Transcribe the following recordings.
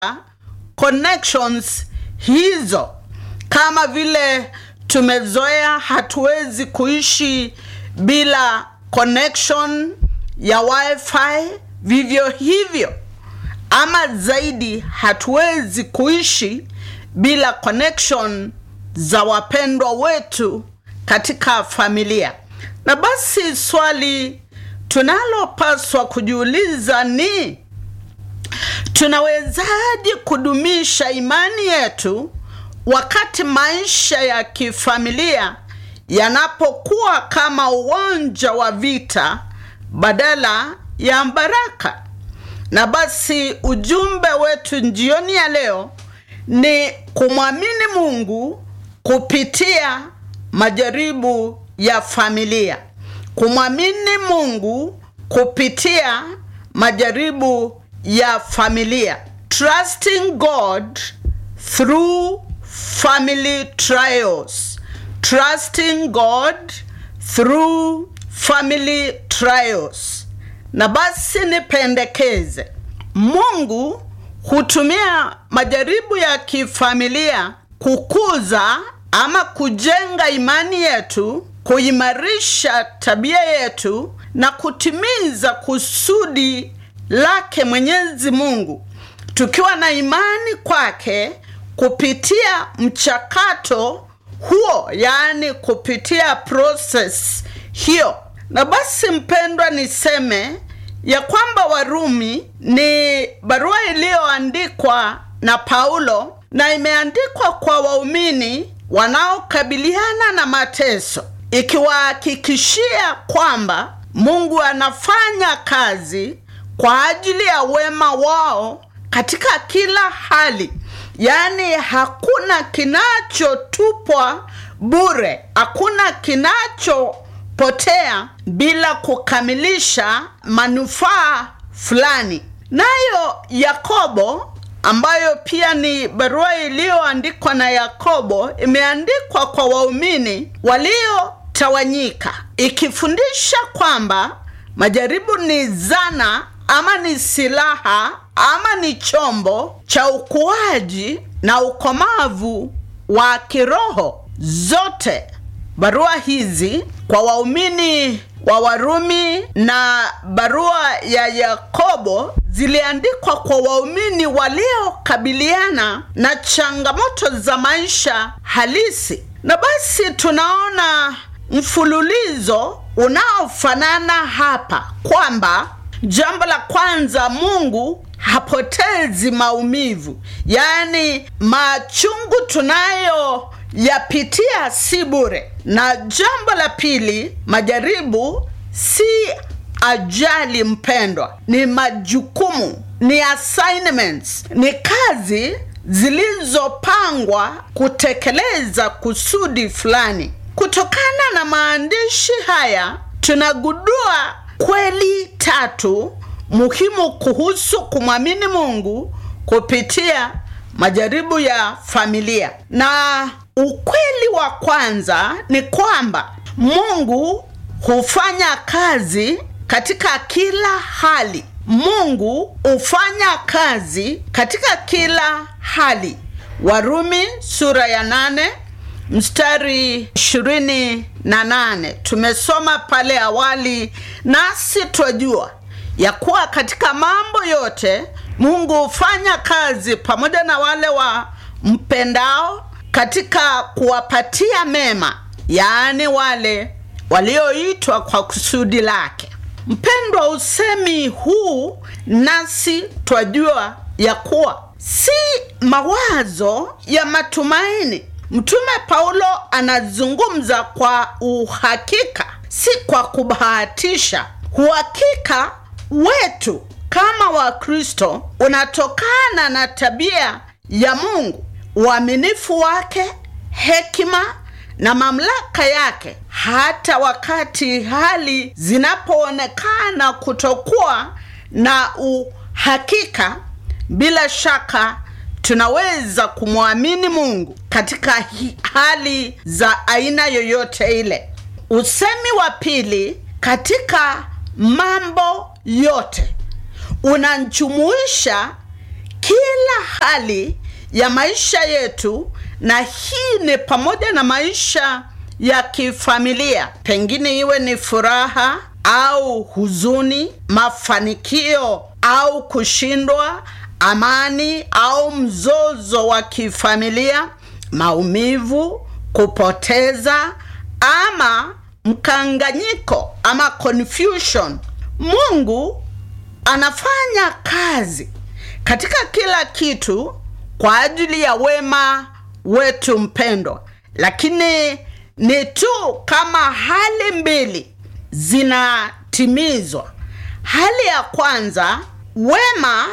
connections hizo kama vile tumezoea hatuwezi kuishi bila connection ya wifi vivyo hivyo ama zaidi hatuwezi kuishi bila connection za wapendwa wetu katika familia na basi swali tunalopaswa kujiuliza ni tunawezaje kudumisha imani yetu wakati maisha ya kifamilia yanapokuwa kama uwanja wa vita badala ya baraka na basi ujumbe wetu jioni ya leo ni kumwamini mungu kupitia majaribu ya familia kumwamini mungu kupitia majaribu ya familia trusting god through family trials trusting god through family trials na basi nipendekeze mungu hutumia majaribu ya kifamilia kukuza ama kujenga imani yetu kuimarisha tabia yetu na kutimiza kusudi lake mwenyezi mungu tukiwa na imani kwake kupitia mchakato huo yaani kupitia proses hiyo na basi mpendwa niseme ya kwamba warumi ni barua iliyoandikwa na paulo na imeandikwa kwa waumini wanaokabiliana na mateso ikiwahakikishia kwamba mungu anafanya kazi kwa ajili ya wema wao katika kila hali yaani hakuna kinachotupwa bure hakuna kinachopotea bila kukamilisha manufaa fulani nayo yakobo ambayo pia ni barua iliyoandikwa na yakobo imeandikwa kwa waumini waliotawanyika ikifundisha kwamba majaribu ni zana ama ni silaha ama ni chombo cha ukuaji na ukomavu wa kiroho zote barua hizi kwa waumini wa warumi na barua ya yakobo ziliandikwa kwa waumini waliokabiliana na changamoto za maisha halisi na basi tunaona mfululizo unaofanana hapa kwamba jambo la kwanza mungu hapotezi maumivu yaani machungu tunayo yapitia si bure na jambo la pili majaribu si ajali mpendwa ni majukumu ni assignments ni kazi zilizopangwa kutekeleza kusudi fulani kutokana na maandishi haya tunagundua kweli tatu muhimu kuhusu kumwamini mungu kupitia majaribu ya familia na ukweli wa kwanza ni kwamba mungu hufanya kazi katika kila hali mungu hufanya kazi katika kila hali warumi sura ya nane mstari ishirini na nane tumesoma pale awali nasi twajua ya kuwa katika mambo yote mungu hufanya kazi pamoja na wale wa mpendao katika kuwapatia mema yaani wale walioitwa kwa kusudi lake mpendwa usemi huu nasi twajua ya kuwa si mawazo ya matumaini mtume paulo anazungumza kwa uhakika si kwa kubahatisha uhakika wetu kama wakristo unatokana na tabia ya mungu uaminifu wake hekima na mamlaka yake hata wakati hali zinapoonekana kutokuwa na uhakika bila shaka tunaweza kumwamini mungu katika hi- hali za aina yoyote ile usemi wa pili katika mambo yote unajumuisha kila hali ya maisha yetu na hii ni pamoja na maisha ya kifamilia pengine iwe ni furaha au huzuni mafanikio au kushindwa amani au mzozo wa kifamilia maumivu kupoteza ama mkanganyiko ama confusion mungu anafanya kazi katika kila kitu kwa ajili ya wema wetu mpendwa lakini ni tu kama hali mbili zinatimizwa hali ya kwanza wema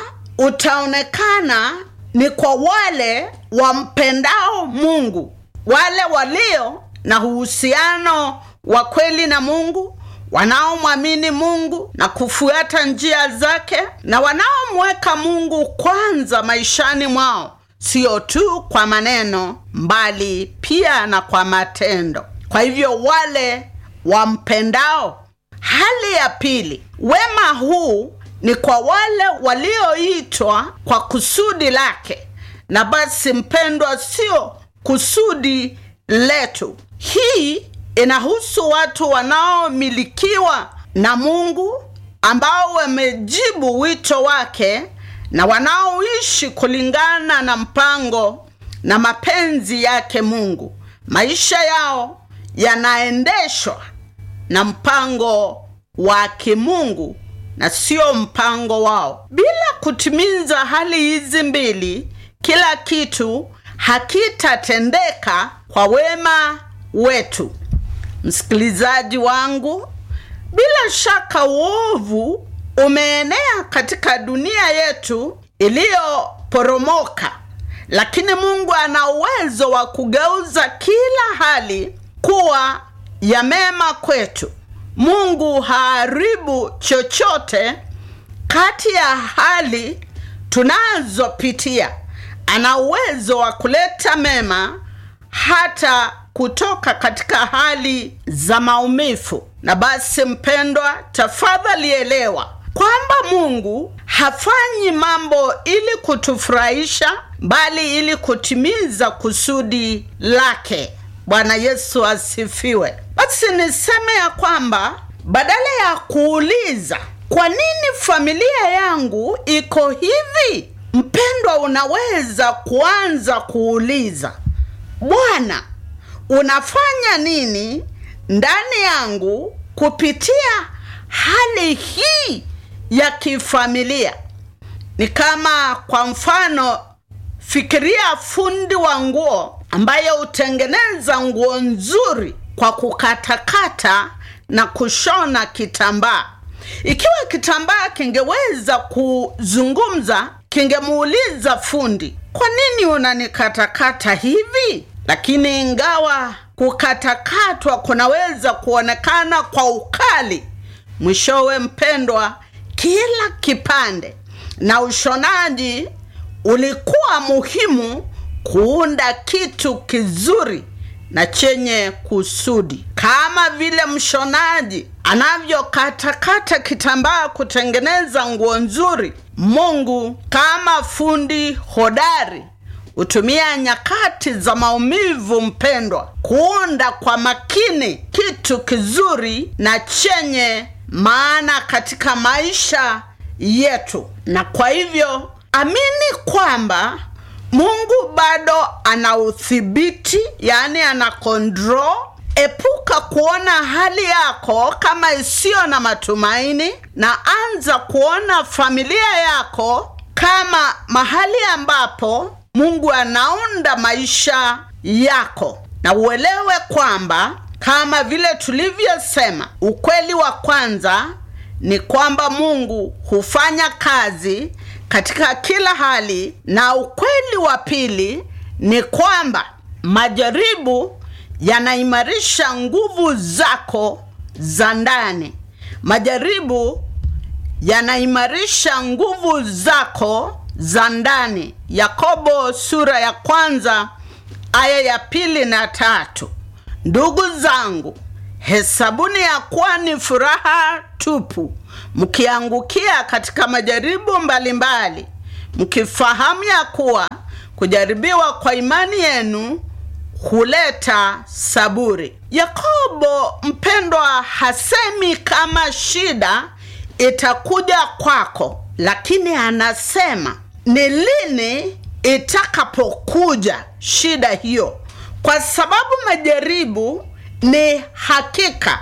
utaonekana ni kwa wale wampendao mungu wale walio na uhusiano wa kweli na mungu wanaomwamini mungu na kufuata njia zake na wanaomweka mungu kwanza maishani mwao sio tu kwa maneno mbali pia na kwa matendo kwa hivyo wale wampendao hali ya pili wema huu ni kwa wale walioitwa kwa kusudi lake na basi mpendwa sio kusudi letu hii inahusu watu wanaomilikiwa na mungu ambao wamejibu wito wake na wanaoishi kulingana na mpango na mapenzi yake mungu maisha yao yanaendeshwa na mpango wa kimungu na sio mpango wao bila kutimiza hali hizi mbili kila kitu hakitatendeka kwa wema wetu msikilizaji wangu bila shaka uovu umeenea katika dunia yetu iliyoporomoka lakini mungu ana uwezo wa kugeuza kila hali kuwa ya mema kwetu mungu haharibu chochote kati ya hali tunazopitia ana uwezo wa kuleta mema hata kutoka katika hali za maumivu na basi mpendwa tafadhali elewa kwamba mungu hafanyi mambo ili kutufurahisha bali ili kutimiza kusudi lake bwana yesu asifiwe basi niseme ya kwamba badala ya kuuliza kwa nini familia yangu iko hivi mpendwa unaweza kuanza kuuliza bwana unafanya nini ndani yangu kupitia hali hii ya kifamilia ni kama kwa mfano fikiria fundi wa nguo ambaye hutengeneza nguo nzuri kwa kukatakata na kushona kitambaa ikiwa kitambaa kingeweza kuzungumza kingemuuliza fundi kwa nini unanikatakata hivi lakini ingawa kukatakatwa kunaweza kuonekana kwa ukali mwishowe mpendwa kila kipande na ushonaji ulikuwa muhimu kuunda kitu kizuri na chenye kusudi kama vile mshonaji anavyokatakata kitambaa kutengeneza nguo nzuri mungu kama fundi hodari hutumia nyakati za maumivu mpendwa kuunda kwa makini kitu kizuri na chenye maana katika maisha yetu na kwa hivyo amini kwamba mungu bado ana udhibiti yaani ana control epuka kuona hali yako kama isiyo na matumaini na anza kuona familia yako kama mahali ambapo mungu anaunda maisha yako na uelewe kwamba kama vile tulivyosema ukweli wa kwanza ni kwamba mungu hufanya kazi katika kila hali na ukweli wa pili ni kwamba majaribu yanaimarisha nguvu zako za ndani majaribu yanaimarisha nguvu zako za ndani yakobo sura ya kwanza aya ya pili na tatu ndugu zangu hesabuni ya kuwa ni furaha tupu mkiangukia katika majaribu mbalimbali mkifahamu ya kuwa kujaribiwa kwa imani yenu huleta saburi. Yakobo mpendwa, hasemi kama shida itakuja kwako, lakini anasema ni lini itakapokuja shida hiyo, kwa sababu majaribu ni hakika,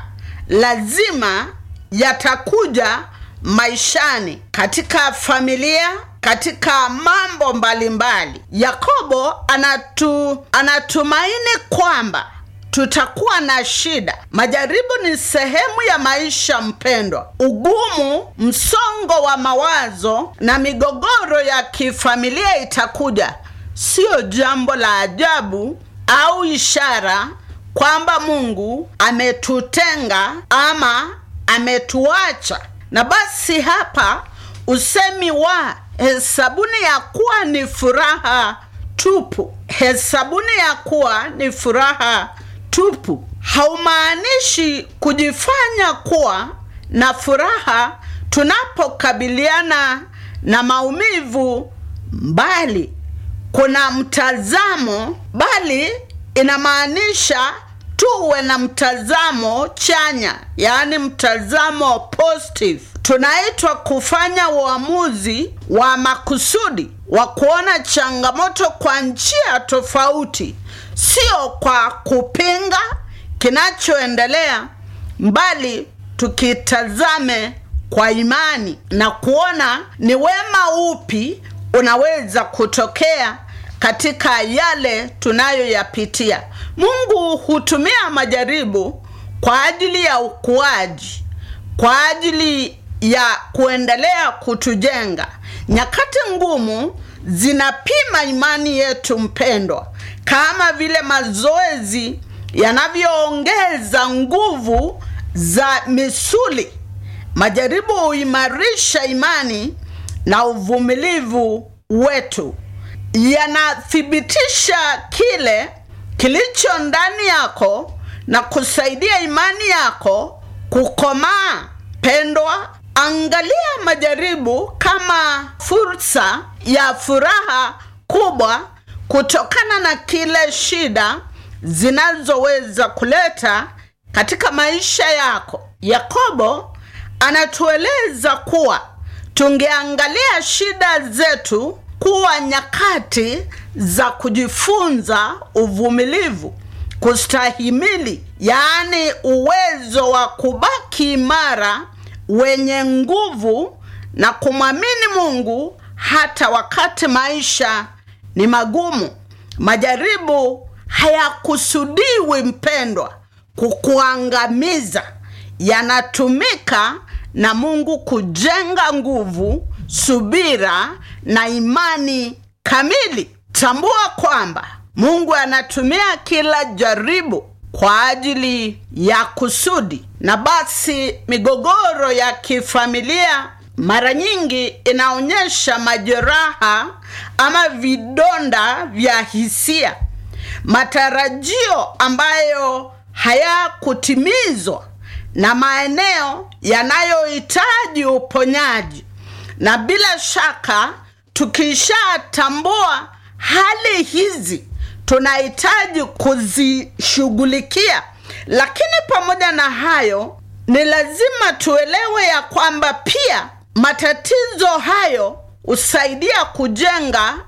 lazima yatakuja maishani, katika familia, katika mambo mbalimbali mbali. Yakobo anatu, anatumaini kwamba tutakuwa na shida. Majaribu ni sehemu ya maisha mpendwa. Ugumu, msongo wa mawazo na migogoro ya kifamilia itakuja, sio jambo la ajabu au ishara kwamba Mungu ametutenga ama ametuacha. Na basi hapa usemi wa hesabuni ya kuwa ni furaha tupu, hesabuni ya kuwa ni furaha tupu haumaanishi kujifanya kuwa na furaha tunapokabiliana na maumivu, bali kuna mtazamo, bali inamaanisha tuwe na mtazamo chanya, yaani mtazamo positive. Tunaitwa kufanya uamuzi wa makusudi wa kuona changamoto kwa njia tofauti, sio kwa kupinga kinachoendelea, mbali tukitazame kwa imani na kuona ni wema upi unaweza kutokea katika yale tunayoyapitia. Mungu hutumia majaribu kwa ajili ya ukuaji, kwa ajili ya kuendelea kutujenga. Nyakati ngumu zinapima imani yetu mpendwa, kama vile mazoezi yanavyoongeza nguvu za misuli. Majaribu huimarisha imani na uvumilivu wetu, yanathibitisha kile kilicho ndani yako na kusaidia imani yako kukomaa. Pendwa, angalia majaribu kama fursa ya furaha kubwa kutokana na kile shida zinazoweza kuleta katika maisha yako. Yakobo anatueleza kuwa tungeangalia shida zetu kuwa nyakati za kujifunza uvumilivu, kustahimili, yaani uwezo wa kubaki imara, wenye nguvu na kumwamini Mungu hata wakati maisha ni magumu. Majaribu hayakusudiwi mpendwa, kukuangamiza. Yanatumika na Mungu kujenga nguvu, subira na imani kamili. Tambua kwamba Mungu anatumia kila jaribu kwa ajili ya kusudi. Na basi migogoro ya kifamilia mara nyingi inaonyesha majeraha ama vidonda vya hisia, matarajio ambayo hayakutimizwa na maeneo yanayohitaji uponyaji. Na bila shaka tukishatambua hali hizi tunahitaji kuzishughulikia, lakini pamoja na hayo ni lazima tuelewe ya kwamba pia matatizo hayo husaidia kujenga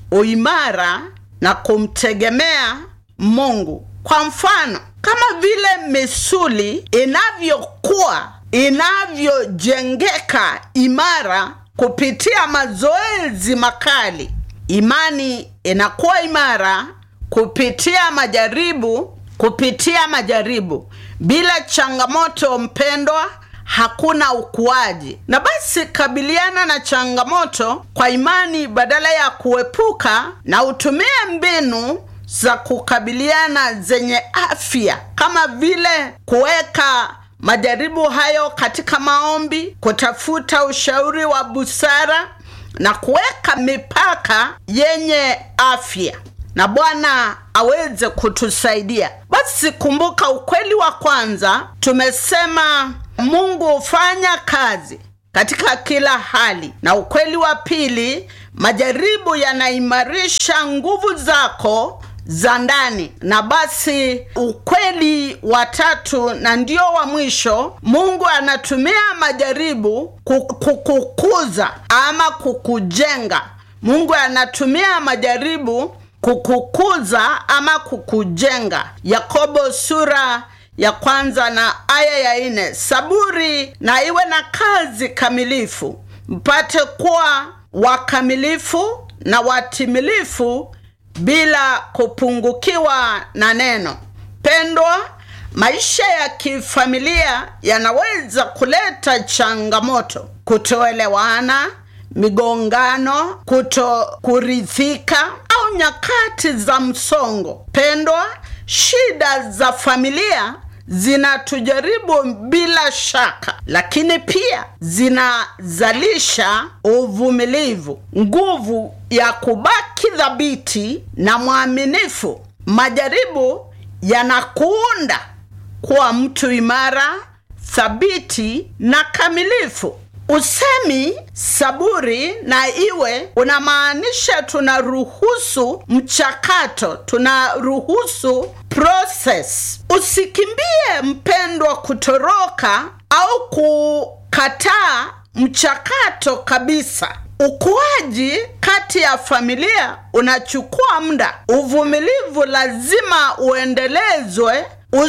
uimara na kumtegemea Mungu. Kwa mfano, kama vile misuli inavyokuwa inavyojengeka imara kupitia mazoezi makali, imani inakuwa imara kupitia majaribu. Kupitia majaribu, bila changamoto, mpendwa, hakuna ukuaji. Na basi kabiliana na changamoto kwa imani badala ya kuepuka, na utumie mbinu za kukabiliana zenye afya, kama vile kuweka majaribu hayo katika maombi, kutafuta ushauri wa busara na kuweka mipaka yenye afya, na Bwana aweze kutusaidia. Basi kumbuka ukweli wa kwanza, tumesema Mungu hufanya kazi katika kila hali, na ukweli wa pili, majaribu yanaimarisha nguvu zako za ndani na basi ukweli wa tatu na ndio wa mwisho mungu anatumia majaribu kukukuza ama kukujenga mungu anatumia majaribu kukukuza ama kukujenga yakobo sura ya kwanza na aya ya nne saburi na iwe na kazi kamilifu mpate kuwa wakamilifu na watimilifu bila kupungukiwa na neno pendwa maisha ya kifamilia yanaweza kuleta changamoto kutoelewana migongano kuto kuridhika au nyakati za msongo pendwa shida za familia zinatujaribu bila shaka lakini pia zinazalisha uvumilivu nguvu ya kubaki thabiti na mwaminifu majaribu yanakuunda kuwa mtu imara thabiti na kamilifu usemi saburi na iwe unamaanisha tunaruhusu mchakato tunaruhusu process usikimbie mpendwa kutoroka au kukataa mchakato kabisa ukuaji kati ya familia unachukua muda uvumilivu lazima uendelezwe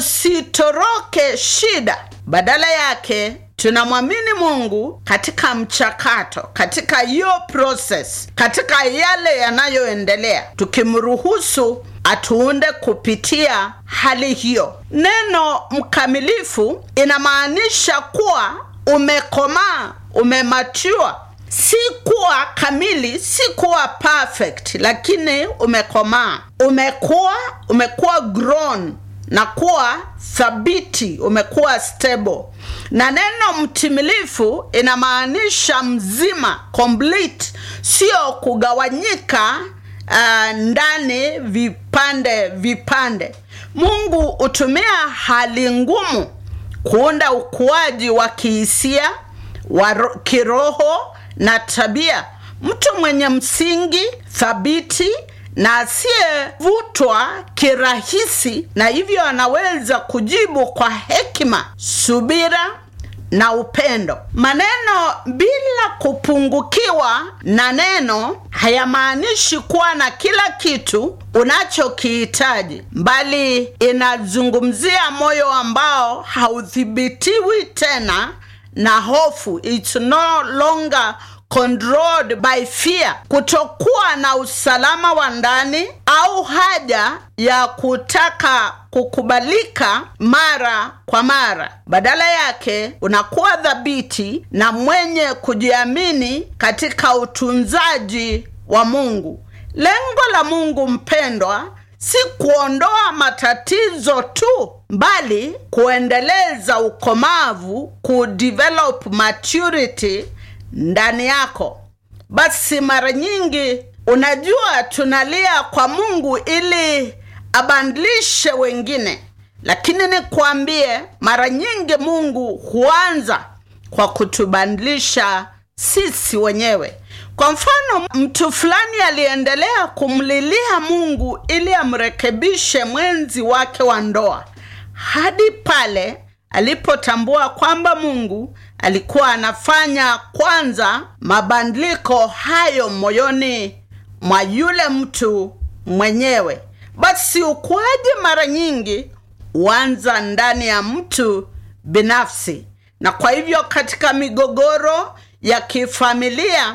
usitoroke shida badala yake tunamwamini mungu katika mchakato katika hiyo process katika yale yanayoendelea tukimruhusu atuunde kupitia hali hiyo neno mkamilifu inamaanisha kuwa umekomaa umematiwa si kuwa kamili si kuwa perfect lakini umekomaa umekuwa umekuwa grown na kuwa thabiti umekuwa stable na neno mtimilifu inamaanisha mzima complete sio kugawanyika uh, ndani vipande vipande mungu hutumia hali ngumu kuunda ukuaji wa kihisia wa kiroho na tabia mtu mwenye msingi thabiti na asiyevutwa kirahisi na hivyo anaweza kujibu kwa hekima subira na upendo maneno bila kupungukiwa na neno hayamaanishi kuwa na kila kitu unachokihitaji bali inazungumzia moyo ambao haudhibitiwi tena na hofu It's no longer controlled by fear kutokuwa na usalama wa ndani au haja ya kutaka kukubalika mara kwa mara badala yake unakuwa dhabiti na mwenye kujiamini katika utunzaji wa mungu lengo la mungu mpendwa si kuondoa matatizo tu bali kuendeleza ukomavu kudevelop maturity ndani yako basi mara nyingi unajua tunalia kwa mungu ili abadilishe wengine lakini nikwambie mara nyingi mungu huanza kwa kutubadilisha sisi wenyewe kwa mfano mtu fulani aliendelea kumlilia mungu ili amrekebishe mwenzi wake wa ndoa hadi pale alipotambua kwamba mungu alikuwa anafanya kwanza mabadiliko hayo moyoni mwa yule mtu mwenyewe basi ukuaji mara nyingi huanza ndani ya mtu binafsi na kwa hivyo katika migogoro ya kifamilia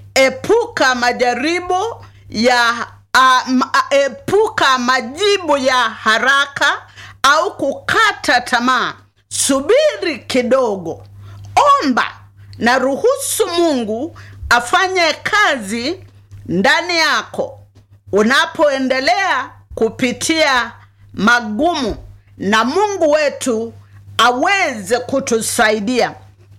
epuka majaribu ya uh, ma, epuka majibu ya haraka au kukata tamaa subiri kidogo omba na ruhusu mungu afanye kazi ndani yako unapoendelea kupitia magumu na mungu wetu aweze kutusaidia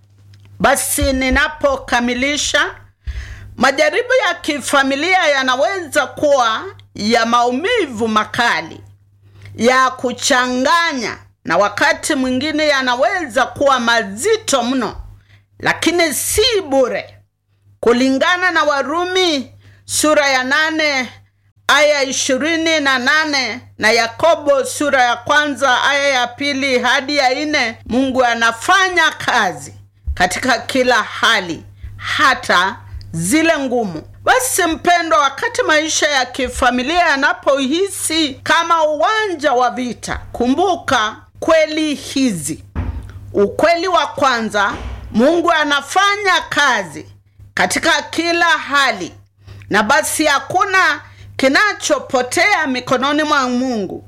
basi ninapokamilisha majaribu ya kifamilia yanaweza kuwa ya maumivu makali ya kuchanganya na wakati mwingine yanaweza kuwa mazito mno lakini si bure kulingana na warumi sura ya nane aya ishirini na nane na Yakobo sura ya kwanza aya ya pili hadi ya nne Mungu anafanya kazi katika kila hali, hata zile ngumu. Basi mpendwa, wakati maisha ya kifamilia yanapohisi kama uwanja wa vita, kumbuka kweli hizi. Ukweli wa kwanza, Mungu anafanya kazi katika kila hali, na basi hakuna kinachopotea mikononi mwa Mungu.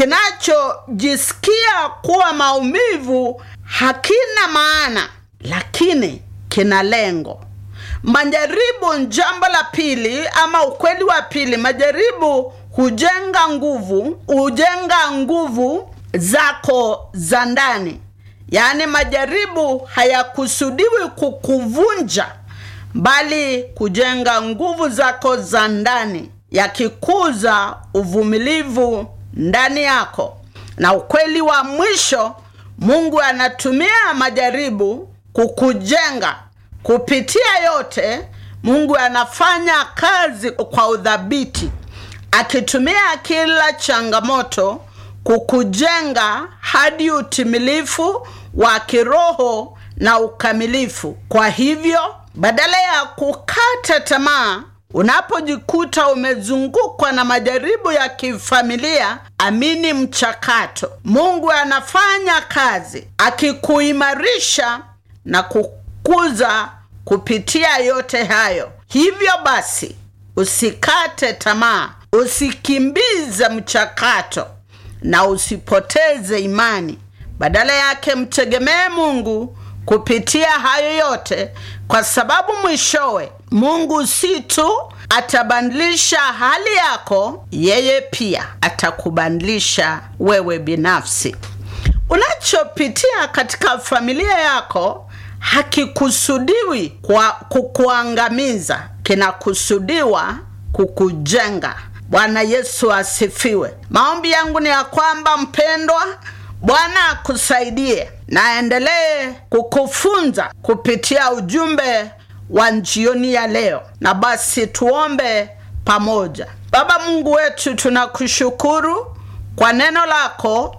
Kinachojisikia kuwa maumivu hakina maana, lakini kina lengo. Majaribu, jambo la pili ama ukweli wa pili, majaribu hujenga nguvu, hujenga nguvu zako za ndani. Yaani, majaribu hayakusudiwi kukuvunja, bali kujenga nguvu zako za ndani, yakikuza uvumilivu ndani yako. Na ukweli wa mwisho, Mungu anatumia majaribu kukujenga. Kupitia yote, Mungu anafanya kazi kwa udhabiti, akitumia kila changamoto kukujenga hadi utimilifu wa kiroho na ukamilifu. Kwa hivyo, badala ya kukata tamaa unapojikuta umezungukwa na majaribu ya kifamilia, amini mchakato. Mungu anafanya kazi akikuimarisha na kukuza kupitia yote hayo. Hivyo basi, usikate tamaa, usikimbize mchakato na usipoteze imani. Badala yake mtegemee Mungu kupitia hayo yote, kwa sababu mwishowe Mungu si tu atabadilisha hali yako, yeye pia atakubadilisha wewe binafsi. Unachopitia katika familia yako hakikusudiwi kwa kukuangamiza, kinakusudiwa kukujenga. Bwana Yesu asifiwe. Maombi yangu ni ya kwamba mpendwa, Bwana akusaidie na aendelee kukufunza kupitia ujumbe wa jioni ya leo. Na basi tuombe pamoja. Baba Mungu wetu, tunakushukuru kwa neno lako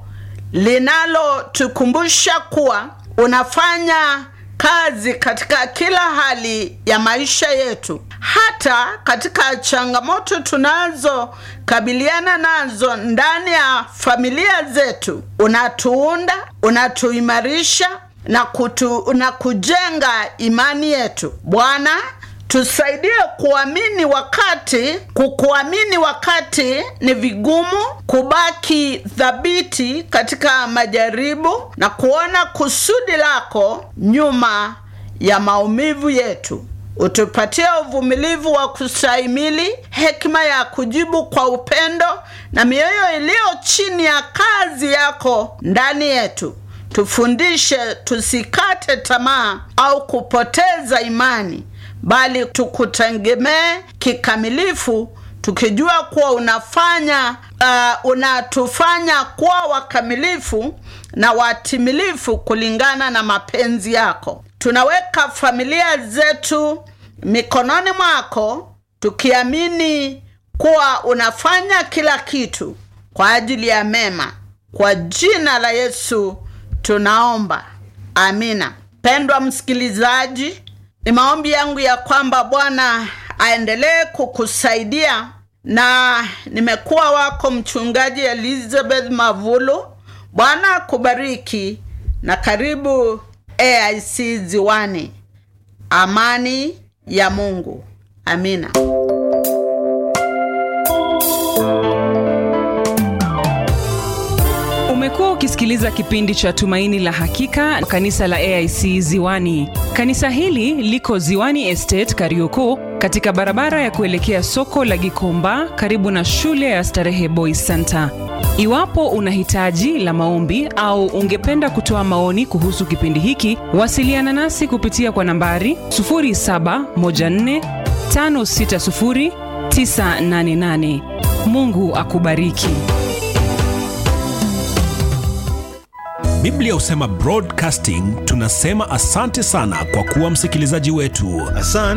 linalotukumbusha kuwa unafanya kazi katika kila hali ya maisha yetu, hata katika changamoto tunazokabiliana nazo ndani ya familia zetu. Unatuunda, unatuimarisha na kutu, na kujenga imani yetu. Bwana, tusaidie kuamini wakati kukuamini wakati ni vigumu, kubaki thabiti katika majaribu na kuona kusudi lako nyuma ya maumivu yetu. Utupatie uvumilivu wa kustahimili, hekima ya kujibu kwa upendo na mioyo iliyo chini ya kazi yako ndani yetu. Tufundishe tusikate tamaa au kupoteza imani, bali tukutegemee kikamilifu, tukijua kuwa unafanya uh, unatufanya kuwa wakamilifu na watimilifu kulingana na mapenzi yako. Tunaweka familia zetu mikononi mwako, tukiamini kuwa unafanya kila kitu kwa ajili ya mema. Kwa jina la Yesu tunaomba, amina. Pendwa msikilizaji, ni maombi yangu ya kwamba Bwana aendelee kukusaidia, na nimekuwa wako mchungaji Elizabeth Mavulu. Bwana akubariki na karibu AIC Ziwani. Amani ya Mungu, amina. Umekuwa ukisikiliza kipindi cha Tumaini la Hakika, kanisa la AIC Ziwani. Kanisa hili liko Ziwani Estate, Kariokoo, katika barabara ya kuelekea soko la Gikomba, karibu na shule ya Starehe Boys Center. Iwapo una hitaji la maombi au ungependa kutoa maoni kuhusu kipindi hiki, wasiliana nasi kupitia kwa nambari 0714560988. Mungu akubariki. Biblia husema broadcasting, tunasema asante sana kwa kuwa msikilizaji wetu. Asante.